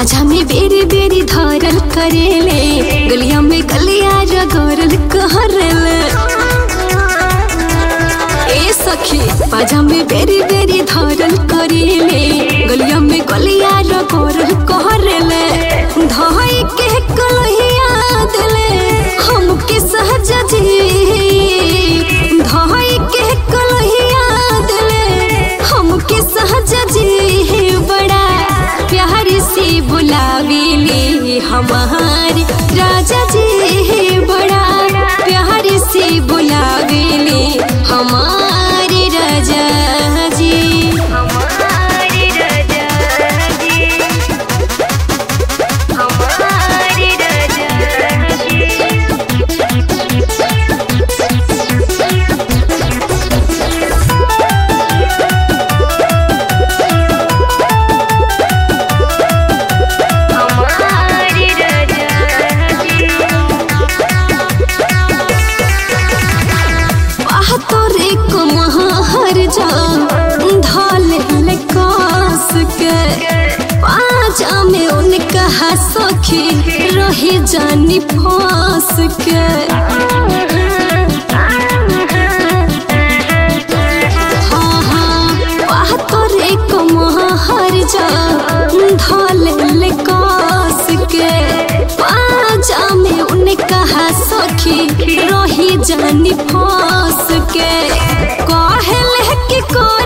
पाछा में बेरी बेरी धरल करेले गलिया में गलिया रगरल कहरले ए सखी पाछा में बेरी बेरी धरल करेले गलिया में गलिया रगरल कहरले धई के कलहिया दिले हमके सहज जी धई के कलहिया दिले हमके सहज जी बड़ा प्यार से बुलावेले हमार राजा जी बड़ा प्यार से बुलावेले हमार राजा जी हमारे राजा जी हमारे राजा जी हमारे राजा जी वाह तोरे को महार जा ढाल ले कास के पाजा में उनका सखी रही जानी फांस के हाँ हाँ वाह तोरे को महार जा ढाल ले कास के पाजा में उनका सखी रही जानी फांस के कहले कि कोई